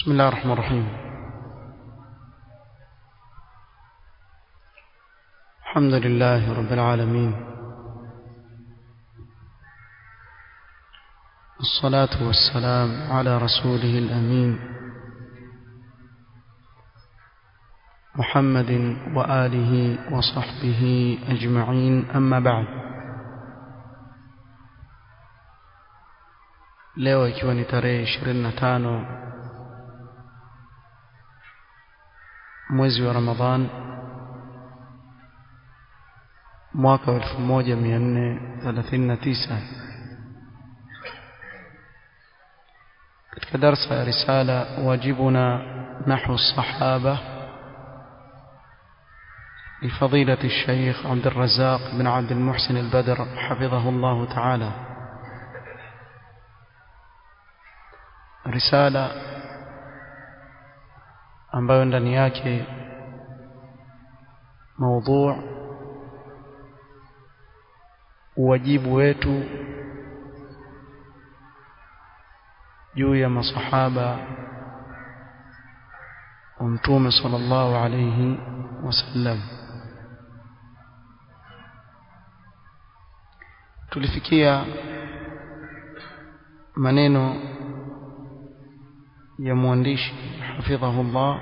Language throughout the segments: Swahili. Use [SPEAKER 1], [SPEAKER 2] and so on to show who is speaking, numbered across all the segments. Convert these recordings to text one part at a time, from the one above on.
[SPEAKER 1] بسم الله الرحمن الرحيم الحمد لله رب العالمين الصلاة والسلام على رسوله الأمين محمد وآله وصحبه أجمعين أما بعد leo ikiwa ni tarehe 25 mwezi wa Ramadhan mwaka wa 1439 katika darsa ya risala wajibuna nahwu الصحابة لفضيلة الشيخ عبد الرزاق بن عبد المحسن البدر حفظه الله تعالى risala ambayo ndani yake maudhu uwajibu wetu juu ya masahaba wa mtume sallallahu alayhi wasallam tulifikia maneno ya mwandishi hafidhahullah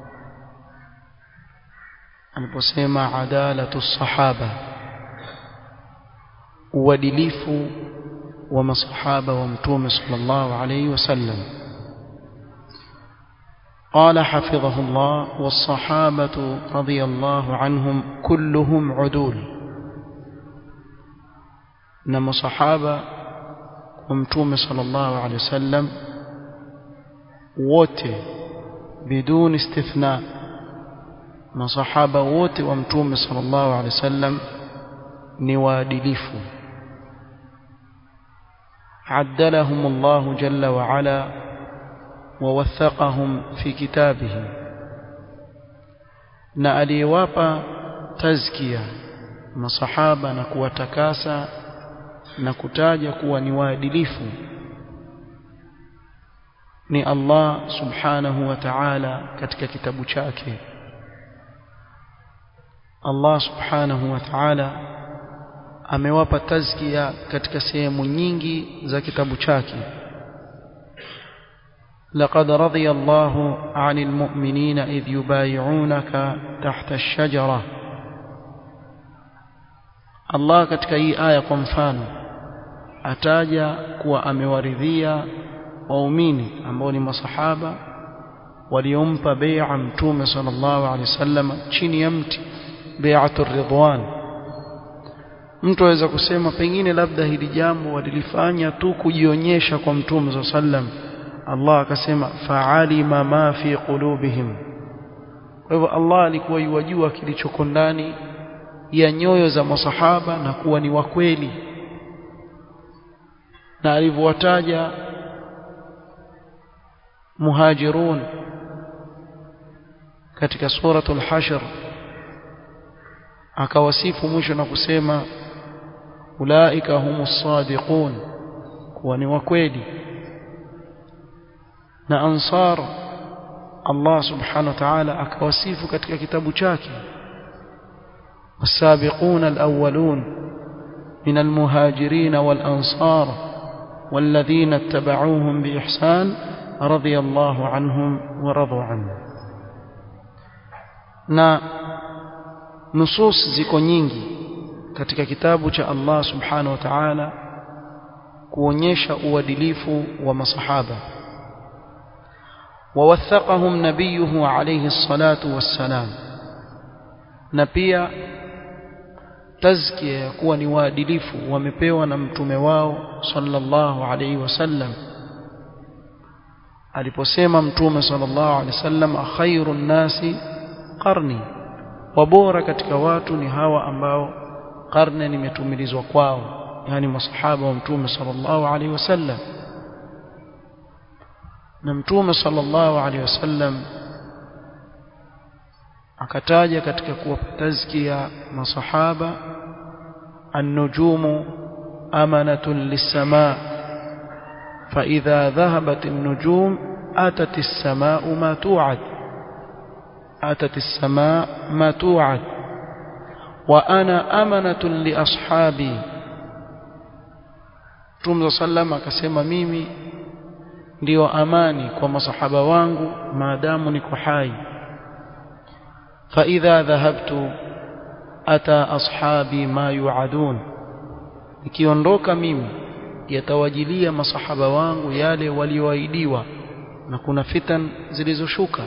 [SPEAKER 1] aliposema adalatu sahaba uadilifu wa masahaba wa mtume sallallahu alayhi wasallam قال حفظه الله والصحابة رضي الله عنهم كلهم عدول نما صحابة ومتوم صلى الله عليه وسلم wote bidun istithna masahaba wote wa mtume sallallahu alaihi wasallam ni waadilifu عدلهم الله جل وعلا ووثقهم في كتابه na aliyewapa tazkia masahaba na kuwatakasa na kutaja kuwa ni waadilifu ni Allah subhanahu wa ta'ala katika kitabu chake Allah subhanahu wa ta'ala amewapa tazkia katika sehemu nyingi za kitabu chake لقد رضي الله عن المؤمنين إذ يبايعونك تحت الشجرة الله katika hii aya kwa mfano ataja kuwa amewaridhia waumini ambao ni masahaba waliompa bai'a mtume sallallahu alaihi wasallam chini ya mti bai'atur ridwan mtu aweza kusema pengine labda hili jambo walilifanya tu kujionyesha kwa mtume sallam Allah akasema fa'alima ma fi qulubihim kwa hivyo Allah alikuwa yuwajua kilichoko ndani ya nyoyo za masahaba na kuwa ni wakweli na alivyowataja muhajirun katika suratul hashr akawasifu mwisho na kusema ulaika humus sadiqun kuwa ni wakweli na ansar Allah subhanahu wa ta'ala akawasifu katika kitabu chake والسابقون الأولون من المهاجرين والأنصار والذين اتبعوهم بإحسان رضي الله عنهم ورضوا عنه na nusus ziko nyingi katika kitabu cha Allah subhanahu wa ta'ala kuonyesha uadilifu wa masahaba wawathaqahum nabiyuhu alayhi salatu wassalam na pia tazkia ya kuwa ni waadilifu wamepewa na mtume wao sallallahu alayhi wasallam aliposema mtume sallallahu alaihi wasallam khairun nasi qarni wabora katika watu ni hawa ambao karne nimetumilizwa kwao yani masahaba wa mtume sallallahu alaihi wasallam na mtume sallallahu alaihi wasallam akataja katika kuwapa tazkia masahaba an-nujumu amanatun lis-samaa فإذا ذهبت النجوم أتت السماء ما توعد أتت السماء ما توعد وأنا أمنة لأصحابي Mtume sallam akasema mimi ndiyo amani kwa masahaba wangu maadamu niko hai fa idha dhahabtu ata ashabi ma yuadun nikiondoka mimi yatawajilia masahaba wangu yale walioahidiwa na kuna fitan zilizoshuka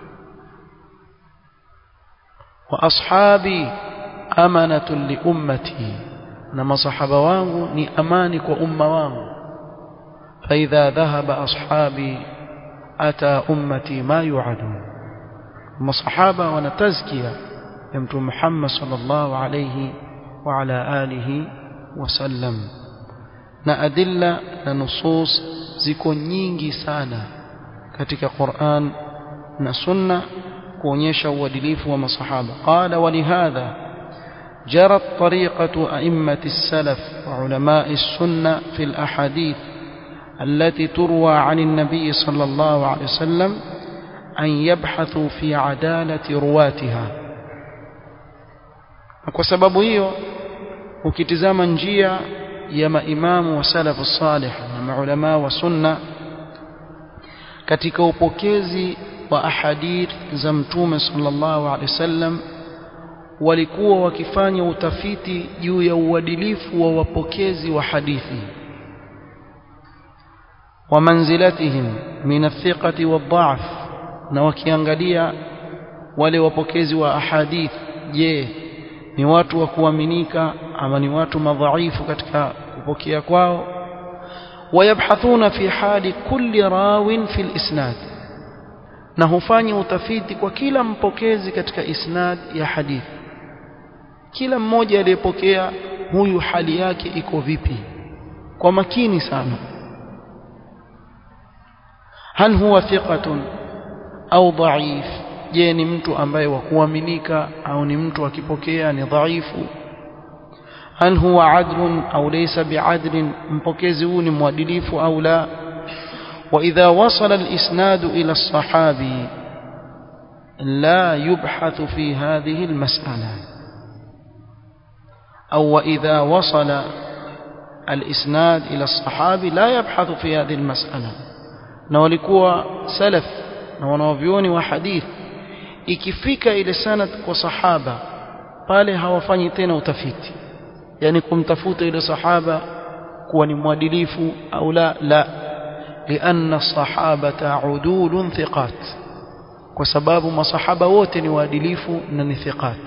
[SPEAKER 1] wa ashabi amanatun li ummati na masahaba wangu ni amani kwa umma wangu fa idha dhahaba ashabi ata ummati ma yuadun masahaba wana tazkia ya mtume Muhammad sallallahu alayhi wa ala alihi wasallam na adilla na nusus ziko nyingi sana katika Qur'an na sunna kuonyesha uadilifu wa masahaba qala walihadha جرت طريقة أئمة السلف وعلماء السنة في الأحاديث التي تروى عن النبي صلى الله عليه وسلم أن يبحثوا في عدالة رواتها kwa sababu hiyo ukitizama njia ya maimamu wa salafu salih na maulama wa sunna katika upokezi wa ahadith za mtume sallallahu alaihi wasallam walikuwa wakifanya utafiti juu ya uadilifu wa wapokezi wa hadithi wa manzilatihim min athiqati wadha'f na wakiangalia wale wapokezi wa ahadith je ni watu wa kuaminika ama ni watu madhaifu katika kupokea kwao wayabhathuna fi hali kulli rawin fi isnad na hufanya utafiti kwa kila mpokezi katika isnad ya hadithi kila mmoja aliyepokea huyu hali yake iko vipi kwa makini sana hal huwa thiqatun au dhaif je ni mtu ambaye wa kuaminika au ni mtu akipokea ni dhaifu hal huwa adlun au laysa biadlin mpokezi huu ni mwadilifu au la واذا وصل الاسناد الى الصحابي لا يبحث في هذه المساله او واذا وصل الاسناد الى الصحابي لا يبحث في هذه المساله na walikuwa salaf na wanaovioni wa hadith ikifika ile sanad kwa sahaba pale hawafanyi tena utafiti yani kumtafuta ile sahaba kuwa ni mwadilifu au la la لأن الصحابة عدول ثقات وسباب ما صحابة wote ni waadilifu na ni thiqat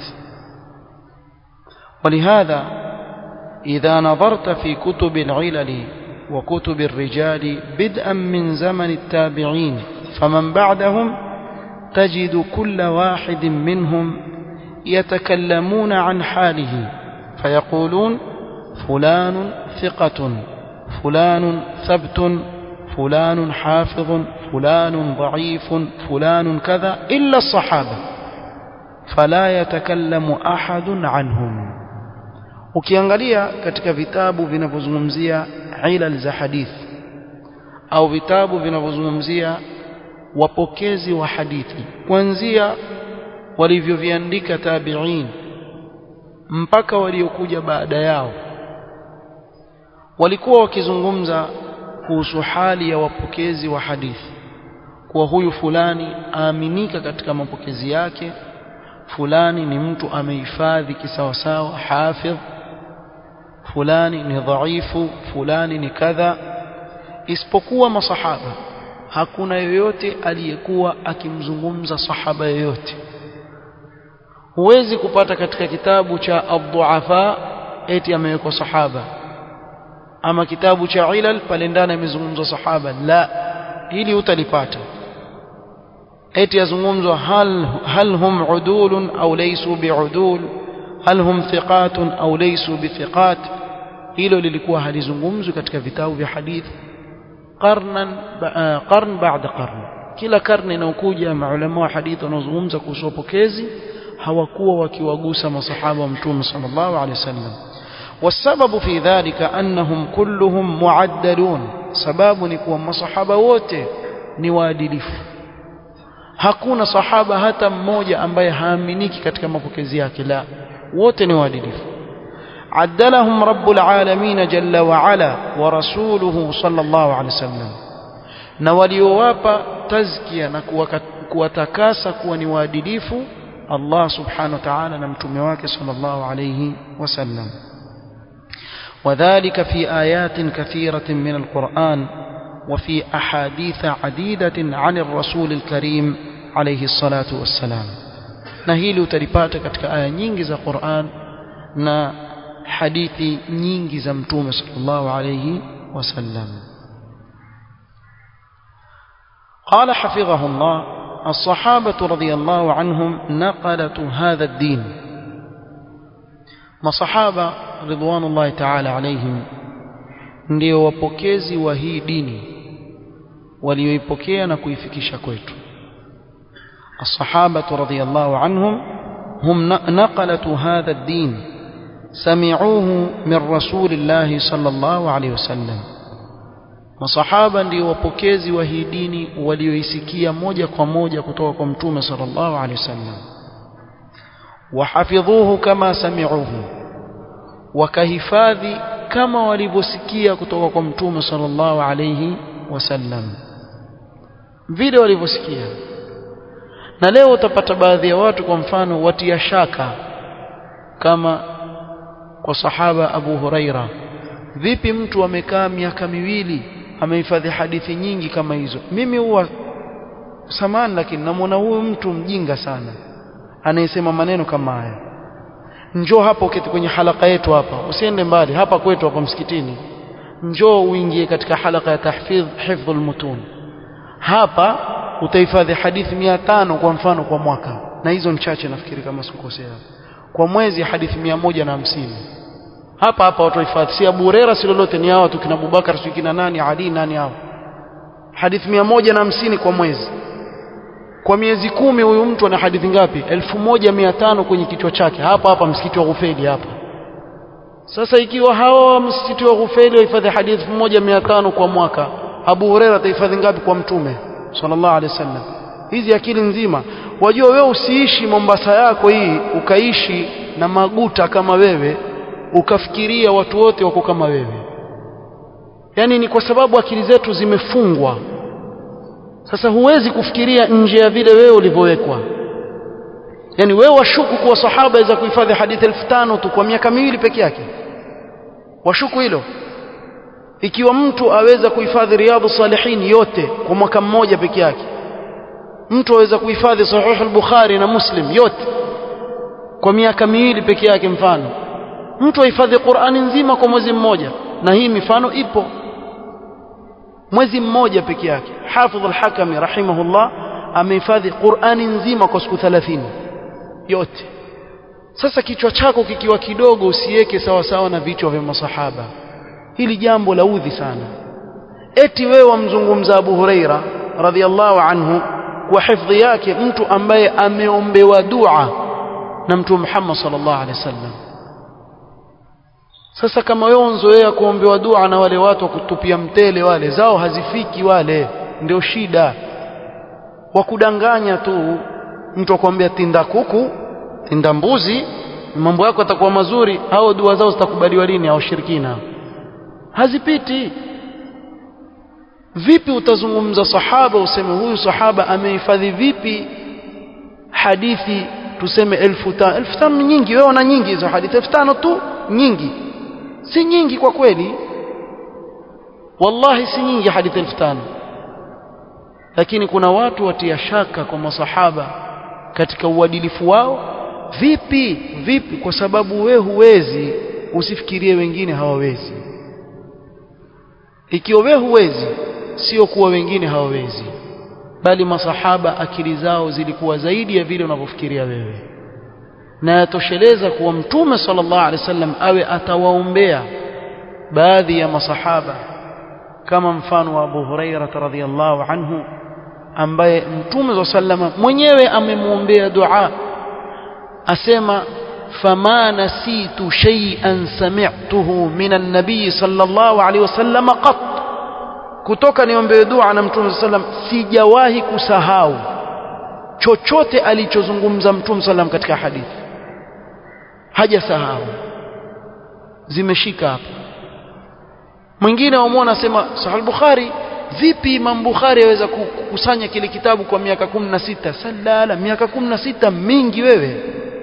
[SPEAKER 1] ولهذا إذا نظرت في كتب العلل وكتب الرجال بدءا من زمن التابعين فمن بعدهم تجد كل واحد منهم يتكلمون عن حاله فيقولون فلان ثقة فلان ثبت فلان حافظ فلان ضعيف فلان كذا إلا الصحابة فلا يتكلم أحد عنهم ukiangalia katika vitabu vinavyozungumzia ilal za hadithi au vitabu vinavyozungumzia wapokezi wa hadithi kuanzia walivyoviandika tabi'in mpaka waliokuja baada yao walikuwa wakizungumza kuhusu hali ya wapokezi wa hadithi kuwa huyu fulani aaminika katika mapokezi yake fulani ni mtu amehifadhi kisawasawa hafidh fulani ni dhaifu fulani ni kadha isipokuwa masahaba hakuna yoyote aliyekuwa akimzungumza sahaba yoyote huwezi kupata katika kitabu cha ad-du'afa eti amewekwa sahaba ama kitabu cha ilal pale ndani amezungumzwa sahaba la hili utalipata eti yazungumzwa hal hal hum udulun au laysu biudul hal hum thiqatun au laysu bithiqat hilo lilikuwa halizungumzwi katika vitabu vya hadithi qarnan qarn baada qarn kila karne inayokuja maulama wa hadithi wanaozungumza kuhusu wapokezi hawakuwa wakiwagusa masahaba wa mtume sallallahu alaihi wasallam والسبب في ذلك أنهم كلهم معدلون سباب نكون مصحبة wote ni waadilifu hakuna sahaba hata mmoja ambaye haaminiki katika mapokezi yake la wote ni waadilifu عدلهم رب العالمين جل وعلا ورسوله صلى الله عليه وسلم na waliowapa tazkia na kuwatakasa kuwa ni waadilifu Allah subhanahu wa ta'ala na mtume wake sallallahu alayhi wasallam وذلك في آيات كثيرة من القرآن وفي أحاديث عديدة عن الرسول الكريم عليه الصلاة والسلام نهيل تلipata katika aya nyingi za Qur'an na hadithi nyingi za mtume sallallahu alayhi wasallam قال حفظه الله الصحابة رضي الله عنهم نقلة هذا الدين masahaba ridwanullahi ta'ala alaihim ndio wapokezi wa hii dini walioipokea na kuifikisha kwetu الصحابة رضي الله عنهم هم نقلة هذا الدين سمعوه من رسول الله صلى الله عليه وسلم masahaba ndio wapokezi wa hii dini walioisikia moja kwa moja kutoka kwa mtume sallallahu alaihi wasallam wahafidhuhu kama sami'uhu wakahifadhi kama walivyosikia kutoka kwa mtume sallallahu alaihi wasallam vile walivyosikia na leo utapata baadhi ya watu kwa mfano watia shaka kama kwa sahaba Abu Huraira vipi mtu amekaa miaka miwili amehifadhi hadithi nyingi kama hizo mimi huwa samani lakini namwona huyu mtu mjinga sana anayesema maneno kama haya njoo hapa uketi kwenye halaka yetu hapa usiende mbali hapa kwetu hapa msikitini njoo uingie katika halaka ya tahfidh hifdhul mutun hapa utahifadhi hadithi mia tano kwa mfano kwa mwaka na hizo ni chache nafikiri kama sikukosea kwa mwezi hadithi mia moja na hamsini hapa hapa watu wahifadhi si Abu Huraira si lolote ni hao tu kina Abubakar si kina nani Ali nani hao hadithi mia moja na hamsini kwa mwezi kwa miezi kumi huyu mtu ana hadithi ngapi elfu moja mia tano kwenye kichwa chake hapa hapa msikiti wa Ghufeli hapa sasa ikiwa hawa msikiti wa Ghufeli wahifadhi hadithi elfu moja mia tano kwa mwaka Abu Huraira atahifadhi ngapi kwa mtume sallallahu alaihi wasallam hizi akili nzima wajua wewe usiishi Mombasa yako hii ukaishi na maguta kama wewe ukafikiria watu wote wako kama wewe yani ni kwa sababu akili zetu zimefungwa sasa huwezi kufikiria nje ya vile wewe ulivyowekwa yani wewe washuku kuwa sahaba aweza kuhifadhi hadithi elfu tano tu kwa miaka miwili peke yake washuku hilo ikiwa mtu aweza kuhifadhi riadhu salihin yote kwa mwaka mmoja peke yake mtu aweza kuhifadhi sahih al-bukhari na muslim yote kwa miaka miwili peke yake mfano mtu ahifadhi qurani nzima kwa mwezi mmoja na hii mifano ipo mwezi mmoja peke yake hafidh al-hakami rahimahullah amehifadhi qurani nzima kwa siku 30 yote sasa kichwa chako kikiwa kidogo usiweke sawa sawa na vichwa vya masahaba hili jambo la udhi sana eti wewe wamzungumza Abu Huraira radhiallahu anhu kwa hifadhi yake mtu ambaye ameombewa dua na mtume Muhammad sallallahu alaihi wasallam sasa kama wewe unzoea kuombewa dua na wale watu wa kutupia mtele wale zao hazifiki wale ndio shida wa kudanganya tu mtu akwambia tinda kuku tinda mbuzi mambo yako yatakuwa mazuri hao dua zao zitakubaliwa lini au shirikina hazipiti vipi utazungumza sahaba useme huyu sahaba amehifadhi vipi hadithi tuseme elfu tano elfu tano nyingi wewe una nyingi hizo hadithi elfu tano tu nyingi si nyingi kwa kweli wallahi si nyingi hadithi elfu tano lakini kuna watu watia shaka kwa masahaba katika uadilifu wao vipi vipi kwa sababu we huwezi usifikirie wengine hawawezi ikiwa we huwezi sio kuwa wengine hawawezi bali masahaba akili zao zilikuwa zaidi ya vile unavyofikiria wewe na yatosheleza kuwa mtume sallallahu alaihi wasallam awe atawaombea baadhi ya masahaba kama mfano wa Abu Huraira radhiyallahu anhu ambaye mtume sallama mwenyewe amemwombea dua asema fama nasitu shay'an sami'tuhu min an-nabiy sallallahu alaihi wasallam qat kutoka niombewe dua na mtume sallam sijawahi kusahau chochote alichozungumza mtume sallam katika hadithi hajasahau zimeshika hapa mwingine wamwona asema sahih bukhari vipi imam bukhari aweza kukusanya kile kitabu kwa miaka 16 salala miaka 16 mingi wewe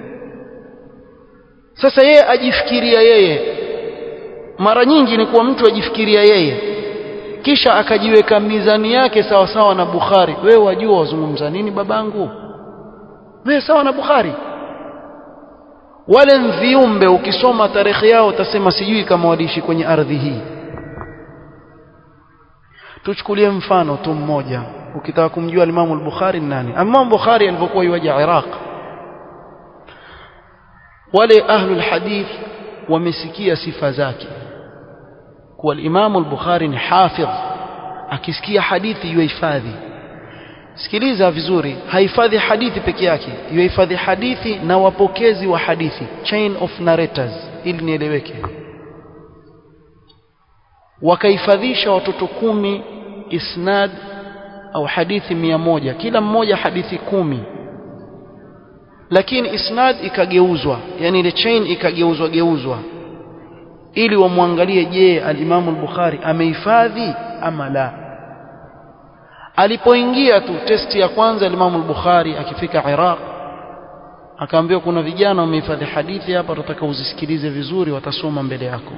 [SPEAKER 1] sasa yeye ajifikiria yeye mara nyingi ni kuwa mtu ajifikiria yeye kisha akajiweka mizani yake sawa sawa na Bukhari wewe wajua wazungumza nini babangu wewe sawa na Bukhari wale viumbe ukisoma tarehe yao utasema sijui kama waliishi kwenye ardhi hii tuchukulie mfano tu mmoja ukitaka kumjua Imam al-Bukhari ni nani Imam Bukhari alipokuwa yuaja Iraq wale ahlul hadith wamesikia sifa zake kuwa Imam al-Bukhari ni hafidh akisikia hadithi yuhifadhi sikiliza vizuri hahifadhi hadithi peke yake yuhifadhi hadithi na wapokezi wa hadithi chain of narrators ili nieleweke wakahifadhisha watoto kumi isnad au hadithi mia moja kila mmoja hadithi kumi lakini isnad ikageuzwa yani ile chain ikageuzwa geuzwa ili wamwangalie je al-Imam al-Bukhari amehifadhi ama la alipoingia tu testi ya kwanza al-Imam al-Bukhari akifika Iraq akaambiwa kuna vijana wamehifadhi hadithi hapa tutataka uzisikilize vizuri watasoma mbele yako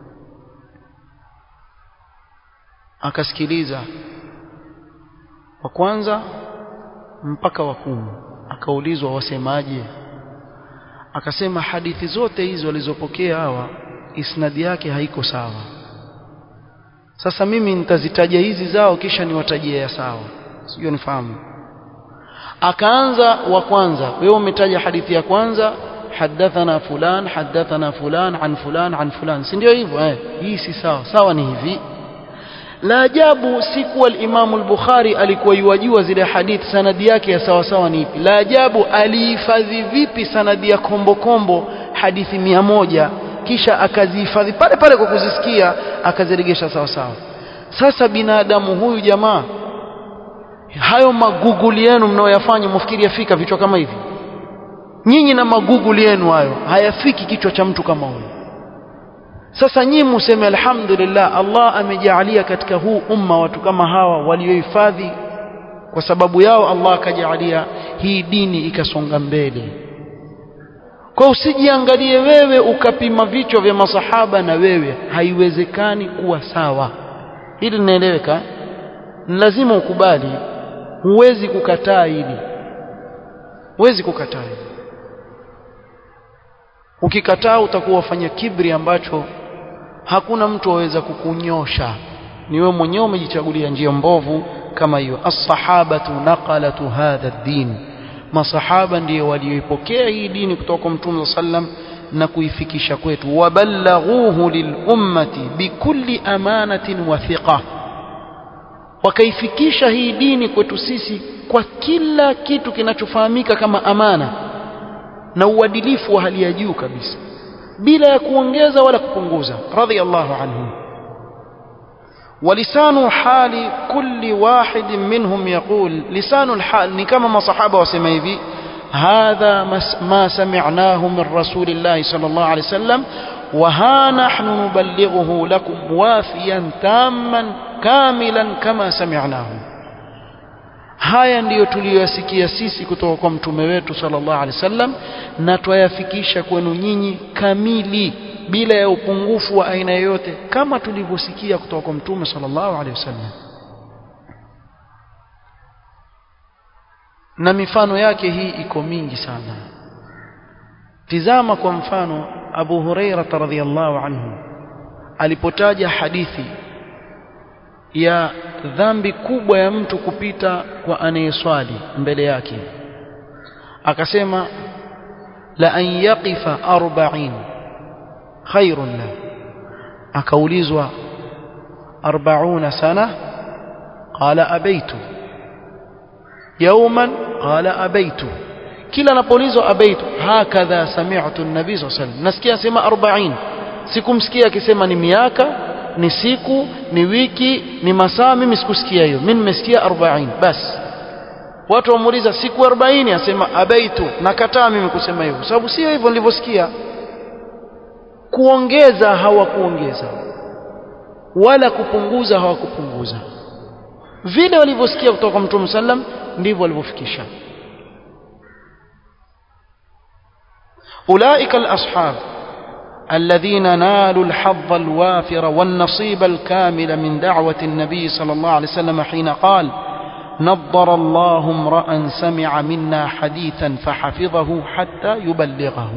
[SPEAKER 1] akasikiliza wa kwanza mpaka wa kumi akaulizwa wasemaje akasema hadithi zote hizo walizopokea hawa isnadi yake haiko sawa sasa mimi nitazitaja hizi zao kisha niwatajie ya sawa sio nifahamu akaanza wa kwanza wewe umetaja hadithi ya kwanza hadathana fulan hadathana fulan an fulan an fulan si ndio hivyo eh hii si sawa sawa ni hivi la ajabu si kuwa al-Imam al-Bukhari alikuwa yuwajua zile hadithi sanadi yake ya sawa sawa ni ipi la ajabu alihifadhi vipi sanadi ya kombo kombo hadithi mia moja kisha akazihifadhi pale pale kwa kuzisikia akaziregesha sawa sawa sasa binadamu huyu jamaa hayo maguguli yenu mnaoyafanya mfikiri yafika vichwa kama hivi nyinyi na maguguli yenu hayo hayafiki kichwa cha mtu kama huyu sasa nyinyi museme alhamdulillah Allah amejaalia katika huu umma watu kama hawa waliohifadhi kwa sababu yao Allah akajaalia hii dini ikasonga mbele kwa usijiangalie wewe ukapima vichwa vya masahaba na wewe haiwezekani kuwa sawa hili linaeleweka lazima ukubali huwezi kukataa hili huwezi kukataa hili ukikataa utakuwa wafanya kibri ambacho hakuna mtu aweza kukunyosha ni wewe mwenyewe umejichagulia njia mbovu kama hiyo as-sahabatu naqalatu hadha ad-din masahaba ndiyo walioipokea hii dini kutoka kwa mtume sallam na kuifikisha kwetu waballaghuhu lilummati bikulli amanatin wa thiqa wakaifikisha hii dini kwetu sisi kwa kila kitu kinachofahamika kama amana na uadilifu wa hali ya juu kabisa bila ya kuongeza wala kupunguza radhiyallahu anhum ولسان حال كل واحد منهم يقول لسان الحال ni kama masahaba wasema hivi هذا ما سمعناه من رسول الله صلى الله عليه وسلم وها نحن نبلغه لكم وافيا تاما كاملا كما سمعناه haya ndiyo tuliyoyasikia sisi kutoka kwa mtume wetu sallallahu alaihi wasallam na twayafikisha kwenu nyinyi kamili bila ya upungufu wa aina yoyote kama tulivyosikia kutoka kwa mtume sallallahu alaihi wasallam na mifano yake hii iko mingi sana tizama kwa mfano Abu Huraira radhiyallahu anhu alipotaja hadithi ya dhambi kubwa ya mtu kupita kwa anayeswali mbele yake akasema la an yaqifa 40 khairun la akaulizwa 40 sana qala abaitu yawman qala abaitu kila anapoulizwa abaitu hakadha sami'tu an-nabii sallallahu alayhi wasallam nasikia sema 40 sikumsikia akisema ni miaka ni siku ni wiki ni masaa mimi sikusikia hiyo mimi nimesikia 40 basi watu wamuuliza siku 40 asema abaitu nakataa mimi kusema hivyo sababu sio hivyo nilivyosikia kuongeza hawakuongeza wala kupunguza hawakupunguza vile walivyosikia kutoka kwa Mtume sallam ndivyo walivyofikisha أولئك الأصحاب الذين نالوا الحظ الوافر والنصيب الكامل من دعوة النبي صلى الله عليه وسلم حين قال نضر الله امرأ سمع منا حديثا فحفظه حتى يبلغه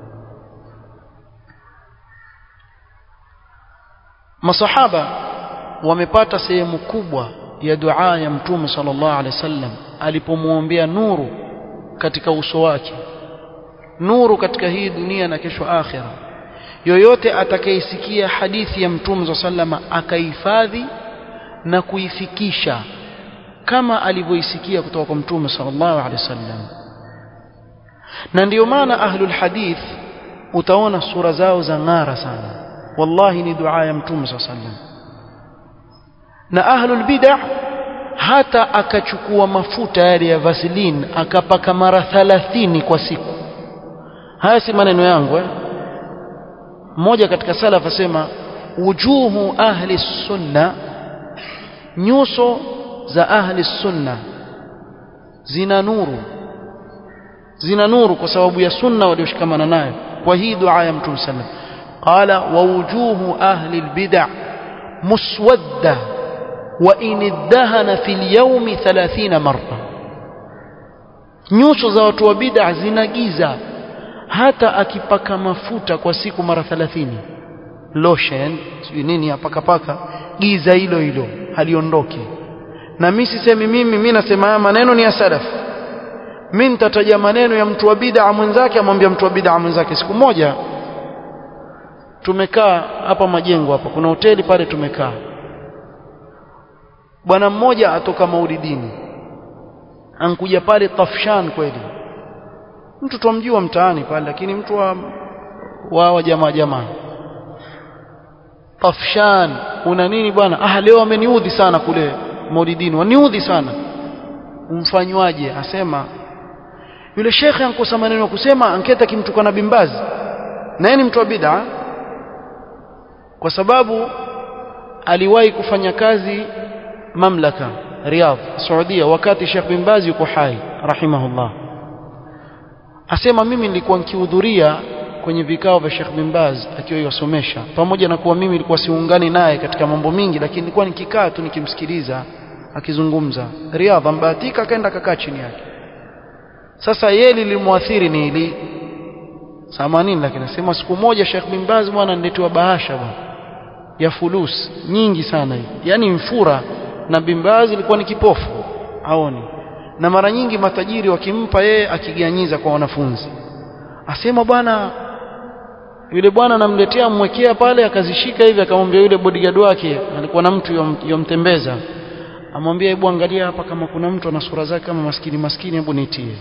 [SPEAKER 1] masahaba wamepata sehemu kubwa ya dua ya mtume sallallahu alaihi wasallam alipomwombea nuru katika uso wake nuru katika hii dunia na kesho akhira yoyote atakayesikia hadithi ya mtume sallama akahifadhi na kuifikisha kama alivyoisikia kutoka kwa mtume sallallahu alaihi wasallam na ndiyo maana ahlul hadith utaona sura zao za ng'ara sana wallahi ni dua ya mtume sallallahu alaihi wasallam na ahlul bid'ah hata akachukua mafuta yale ya vaseline akapaka mara 30 kwa siku haya si maneno yangu eh mmoja katika salaf asema wujuhu ahli sunna nyuso za ahli sunna zina nuru zina nuru kwa sababu ya sunna walioshikamana nayo kwa hii dua ya mtume sallam qala wa wujuhu ahli albid'a muswadda wa in iddahana fil yawmi 30 marra nyuso za watu wa bid'a zina giza hata akipaka mafuta kwa siku mara 30 lotion sijui nini apakapaka giza hilo hilo haliondoki na mimi sisemi mimi mimi nasema haya maneno ni ya salaf mimi nitataja maneno ya mtu wa bid'a mwenzake amwambia mtu wa bid'a mwenzake siku moja tumekaa hapa majengo hapa kuna hoteli pale tumekaa bwana mmoja atoka maulidini ankuja pale tafshan kweli mtu tumjua mtaani pale lakini mtu wa wa jamaa jamaa tafshan una nini bwana ah leo ameniudhi sana kule maulidini waniudhi sana umfanywaje asema yule shekhe ankosa maneno ya kusema anketa kimtukana bimbazi na yeye ni mtu wa bid'a kwa sababu aliwahi kufanya kazi mamlaka Riyadh Saudia wakati Sheikh bin Baz yuko hai rahimahullah asema mimi nilikuwa nikihudhuria kwenye vikao vya Sheikh bin Baz akiwa yosomesha pamoja na kuwa mimi nilikuwa siungani naye katika mambo mingi lakini nilikuwa nikikaa tu nikimsikiliza akizungumza Riyadh ambahatika akaenda kakaa chini yake sasa yeye lilimwathiri ni ili samanini lakini nasema siku moja Sheikh bin Baz bwana niletewa bahasha bwana ya fulus nyingi sana hii yani mfura na bin Baz ilikuwa ni kipofu aoni na mara nyingi matajiri wakimpa yeye akiganyiza kwa wanafunzi asema bwana yule bwana namletea mwekea pale akazishika hivi akamwambia yule bodyguard wake alikuwa na mtu yomtembeza amwambia hebu angalia hapa kama kuna mtu ana sura zake kama maskini maskini hebu nitie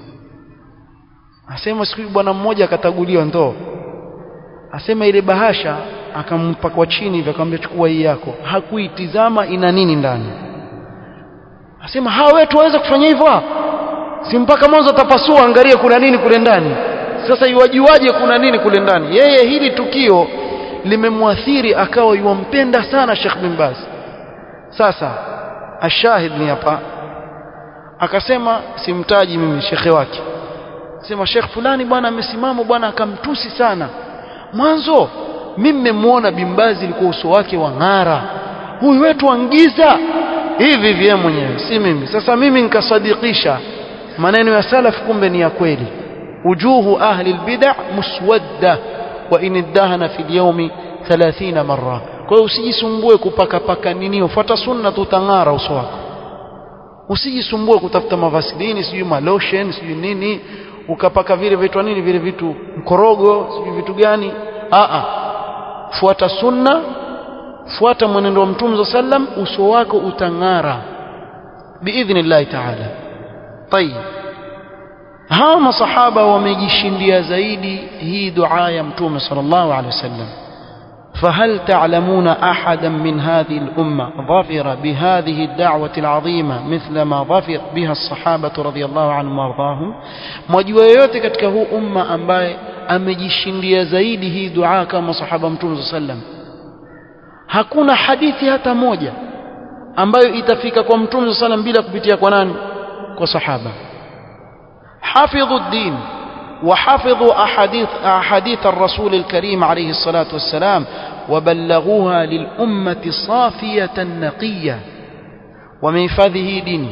[SPEAKER 1] asema siku bwana mmoja akataguliwa ndoo asema ile bahasha akampa kwa chini hivi akamwambia chukua hii yako hakuitizama ina nini ndani asema hawa wetu waweza kufanya hivyo si mpaka mwanzo tapasua angalie kuna nini kule ndani sasa iwajuaje kuna nini kule ndani yeye hili tukio limemwathiri akawa yuwampenda sana Sheikh bin Baz sasa ashahid ni hapa akasema simtaji mimi shekhe wake sema Sheikh fulani bwana amesimama bwana akamtusi sana mwanzo mimi nimemuona bimbazi ilikuwa uso wake wa ng'ara huyu wetu angiza hivi hivi yeye mwenyewe si mimi sasa mimi nikasadikisha maneno ya salaf kumbe ni ya kweli wujuhu ahli albid'a muswadda wa in iddahana fi alyawmi 30 marra kwa hiyo usijisumbue kupaka paka nini ufuata sunna tutang'ara uso wako usijisumbue kutafuta mavasilini sijui malotion sijui nini ukapaka vile vitu nini vile vitu mkorogo sijui vitu gani a a fuata sunna fuata mwenendo wa mtume sallam uso wako utang'ara biidhnillah ta'ala tayib hawa masahaba wamejishindia zaidi hii dua ya mtume sallallahu alaihi wasallam فهل تعلمون أحدا من هذه الأمة ظفر بهذه الدعوة العظيمة مثل ما ظفر بها الصحابة رضي الله عنهم وارضاهم mwajua yoyote katika huu umma ambaye amejishindia zaidi hii dua kama sahaba mtume sallam hakuna hadithi hata moja ambayo itafika kwa mtume sallam bila kupitia kwa nani kwa sahaba hafidhu din وحفظوا أحاديث, أحاديث الرسول الكريم عليه الصلاة والسلام وبلغوها للأمة صافية نقية وميفاذه ديني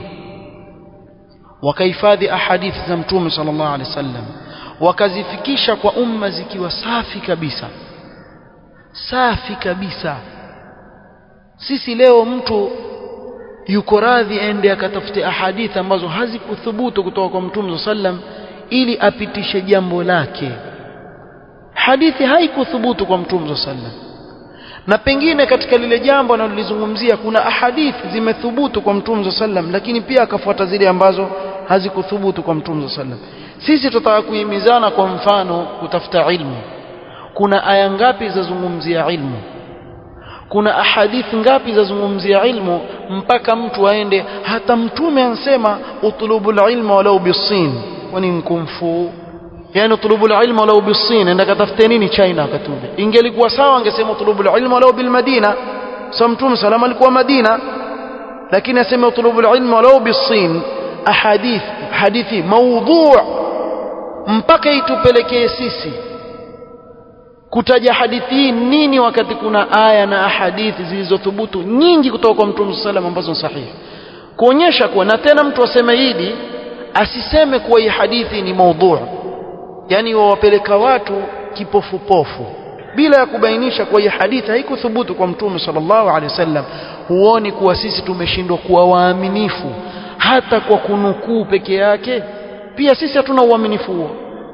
[SPEAKER 1] وكيفاذ أحاديث زمتوم صلى الله عليه وسلم wakazifikisha kwa umma zikiwa safi kabisa safi kabisa sisi leo mtu yuko radhi aende akatafute ahadithi ambazo hazikuthubutu kutoka kwa mtume sallam ili apitishe jambo lake hadithi haikuthubutu kwa mtume sallam na pengine katika lile jambo analolizungumzia kuna ahadithi zimethubutu kwa mtume sallam lakini pia akafuata zile ambazo hazikuthubutu kwa mtume sallam sisi tutataka kuhimizana kwa mfano kutafuta ilmu kuna aya ngapi zazungumzia ilmu kuna ahadithi ngapi zazungumzia ilmu mpaka mtu aende hata mtume ansema utlubul ilma walau bisin kwani mkumfu yani utlubul ilma walau bisin enda katafute nini China wakati ule ingelikuwa sawa angesema utlubul ilma walau bil Madina sasa mtume salama alikuwa Madina lakini asema utlubul ilma walau bisin ahadith hadithi maudhu' mpaka itupelekee sisi kutaja hadithi hii nini wakati kuna aya na ahadithi zilizothubutu nyingi kutoka kwa mtume sallam ambazo ni sahihi kuonyesha kuwa na tena mtu aseme hili asiseme kuwa hii hadithi ni maudhu yani wawapeleka watu kipofupofu bila ya kubainisha kuwa hii hadithi haikuthubutu kwa mtume sallallahu alaihi wasallam huoni kuwa sisi tumeshindwa kuwa waaminifu hata kwa kunukuu peke yake pia sisi hatuna uaminifu huo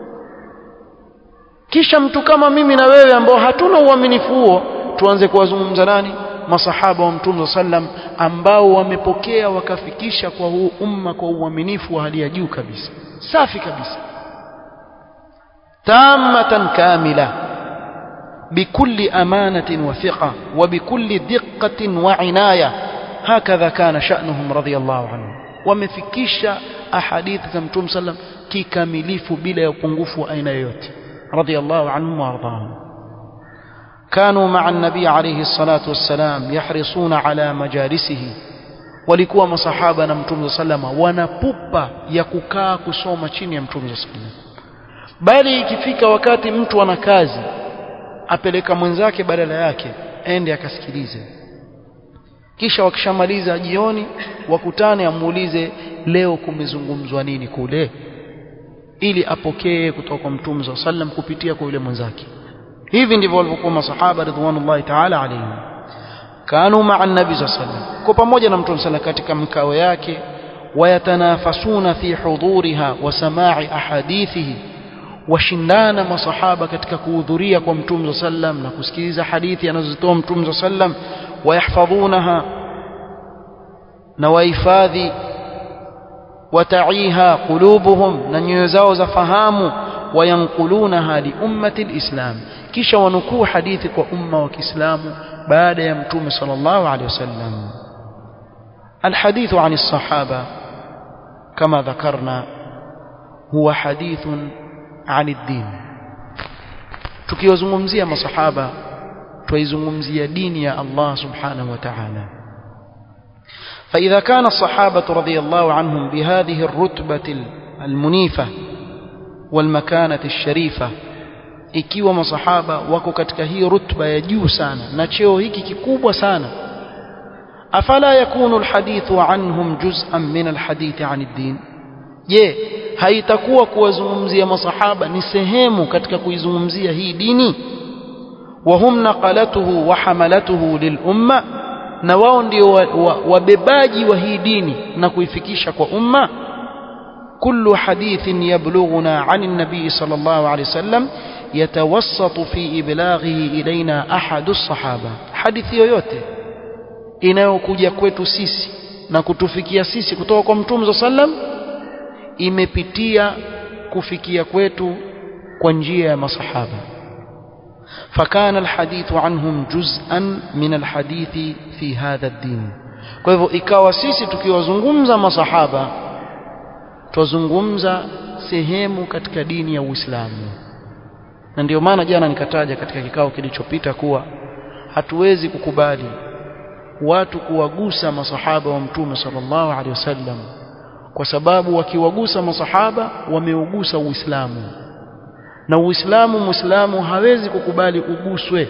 [SPEAKER 1] kisha mtu kama mimi na wewe ambao hatuna uaminifu huo tuanze kuwazungumza nani masahaba wa mtume sallam ambao wamepokea wakafikisha kwa huu umma kwa uaminifu wa hali ya juu kabisa safi kabisa tamatan kamila بكل أمانة وثقة وبكل دقة وعناية هكذا كان شأنهم رضي الله عنهم wamefikisha ahadithi za mtume sallam kikamilifu bila ya upungufu wa aina yoyote radiyallahu anhum waardahum كانوا مع النبي عليه الصلاة والسلام يحرصون على مجالسه walikuwa masahaba na mtume sallama wanapupa ya kukaa kusoma chini ya mtume sallam bali ikifika wakati mtu ana kazi apeleka mwenzake badala yake ende akasikilize kisha wakishamaliza jioni wakutane amuulize leo kumezungumzwa nini kule ili apokee kutoka kwa mtume wa sallam kupitia kwa yule mwenzake hivi ndivyo walivyokuwa masahaba ridwanullahi ta'ala alayhim kanu ma'a an-nabi sallam kwa pamoja na mtume sallam katika mkao yake wayatanafasuna fi huduriha wa sama'i ahadithihi washindana masahaba katika kuhudhuria kwa mtume sallam na kusikiliza hadithi anazozitoa mtume sallam ويحفظونها نوايفاذي وتعيها قلوبهم ننيوزاو زفهام وينقلونها لأمة الإسلام كيش ونكو حديثك وأمة وكإسلام بعد يمتوم صلى الله عليه وسلم الحديث عن الصحابة كما ذكرنا هو حديث عن الدين tukiwazungumzia masahaba twaizungumzia dini ya Allah subhanahu wa ta'ala فإذا كان الصحابة رضي الله عنهم بهذه الرتبة المنيفة والمكانة الشريفة ikiwa masahaba wako katika hii rutba ya juu sana na cheo hiki kikubwa sana afala yakunu alhadithu anhum juz'an min alhadithi an ad-din je haitakuwa kuwazungumzia masahaba ni sehemu katika kuizungumzia hii dini وهم نقلته وحملته للأمة na wao ndio wabebaji wa hii dini na kuifikisha kwa umma kullu hadithin yablughuna an an-nabi sallallahu alayhi wasallam yatawassatu fi iblaghihi ilaina ahadu as-sahaba hadithi yoyote inayokuja kwetu sisi na kutufikia sisi kutoka kwa mtume sallam imepitia kufikia kwetu kwa njia ya masahaba فكان الحديث عنهم جزءا من الحديث في هذا الدين kwa hivyo ikawa sisi tukiwazungumza masahaba twazungumza sehemu katika dini ya Uislamu na ndio maana jana nikataja katika kikao kilichopita kuwa hatuwezi kukubali watu kuwagusa masahaba wa mtume sallallahu alaihi wasallam kwa sababu wakiwagusa masahaba wameugusa Uislamu na Uislamu Muislamu hawezi kukubali uguswe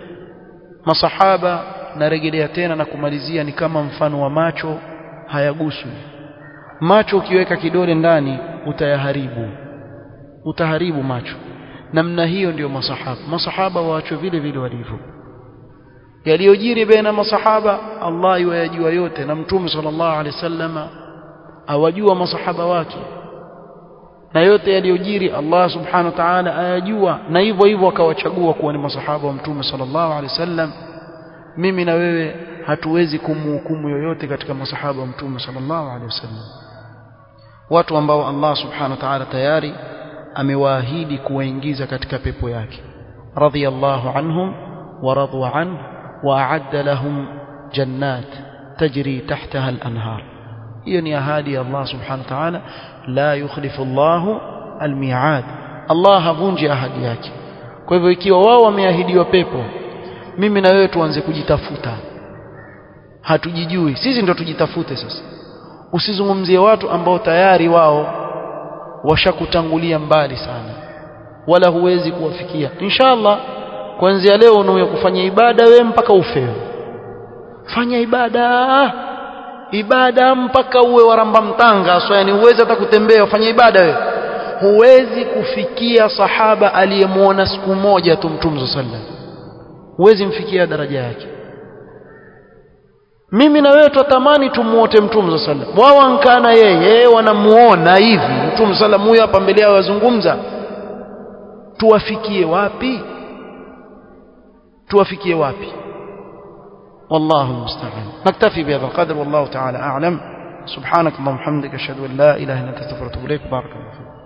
[SPEAKER 1] masahaba narejelea tena na kumalizia ni kama mfano wa macho hayaguswi macho ukiweka kidole ndani utayaharibu utaharibu macho namna hiyo ndiyo masahaba masahaba waachwe vile vile walivyo yaliyojiri baina masahaba Allah yajua yote na mtume sallallahu alaihi wasallama awajua masahaba wake na yote yaliyojiri Allah subhanahu wa ta'ala ayajua na hivyo hivyo akawachagua kuwa ni masahaba wa mtume sallallahu alaihi wasallam mimi na wewe hatuwezi kumhukumu yoyote katika masahaba wa mtume sallallahu alaihi wasallam watu ambao Allah subhanahu wa ta'ala tayari amewaahidi kuwaingiza katika pepo yake radiyallahu anhum wa radu an wa a'adda lahum jannat tajri tahtaha al-anhar hiyo ni ahadi ya Allah subhanahu wa ta'ala la yukhlifu Allahu al-mi'ad Allah havunji ahadi yake kwa hivyo ikiwa wao wameahidiwa pepo mimi na wewe tuanze kujitafuta hatujijui sisi ndio tujitafute sasa usizungumzie watu ambao tayari wao washakutangulia mbali sana wala huwezi kuwafikia inshallah kuanzia leo unaoya kufanya ibada we mpaka ufe fanya ibada ibada mpaka uwe waramba mtanga so yani huwezi hata kutembea ufanye ibada we huwezi kufikia sahaba aliyemwona siku moja tu mtume sallallahu huwezi mfikia daraja yake mimi na wewe twatamani tumuote mtume sallallahu wao ankana yeye wanamuona hivi mtume sallallahu huyo hapa mbele yao wazungumza tuwafikie wapi tuwafikie wapi والله المستعان نكتفي بهذا القدر والله تعالى أعلم سبحانك اللهم وبحمدك أشهد أن لا إله إلا أنت استغفرك وأتوب إليك بارك الله فيك